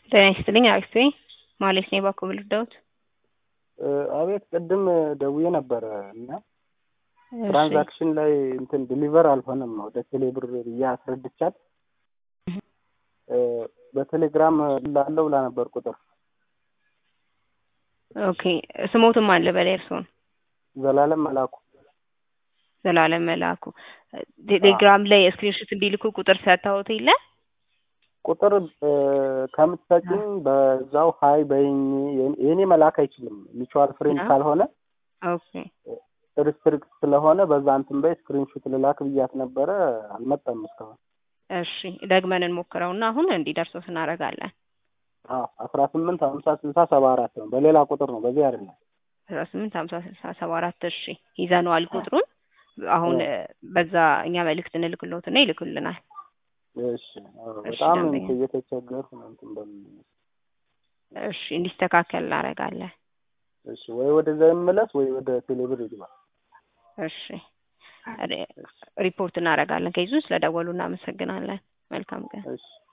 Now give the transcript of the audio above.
ጤና ይስጥልኝ አክስቴ ማለት ነው ባኮ ብልዳውት አቤት ቅድም ደውዬ ነበረ እና ትራንዛክሽን ላይ እንትን ዲሊቨር አልሆነም ወደ ቴሌብር ብዬ አስረድቻት በቴሌግራም ላለው ብላ ነበር ቁጥር ኦኬ ስሞትም አለ በላይ እርስዎን ዘላለም መላኩ ዘላለም መላኩ ቴሌግራም ላይ ስክሪንሾት እንዲልኩ ቁጥር ሰጥተውት የለ ቁጥር ከምትሰጭኝ በዛው ሀይ በይኝ የእኔ መላክ አይችልም ሚቹዋል ፍሬንድ ካልሆነ ኦኬ ሪስትሪክት ስለሆነ በዛ እንትን በይ ስክሪንሾት ልላክ ብያት ነበረ አልመጣም እስካሁን እሺ ደግመን እንሞክረውና አሁን እንዲደርሰው እናደርጋለን አስራ ስምንት ሀምሳ ስልሳ ሰባ አራት ነው በሌላ ቁጥር ነው በዚህ አይደለም አስራ ስምንት ሀምሳ ስልሳ ሰባ አራት እሺ ይዘነዋል ቁጥሩን አሁን በዛ እኛ መልእክት እንልክሎትና ይልኩልናል እሺ በጣም እየተቸገርኩ ነው እንትን በምን እሺ እንዲስተካከል እናደርጋለን እሺ ወይ ወደዛ ይመለስ ወይ ወደ ቴሌብር ይግባ እሺ ሪፖርት እናደርጋለን ከይዙ ስለደወሉ እናመሰግናለን መልካም ቀን እሺ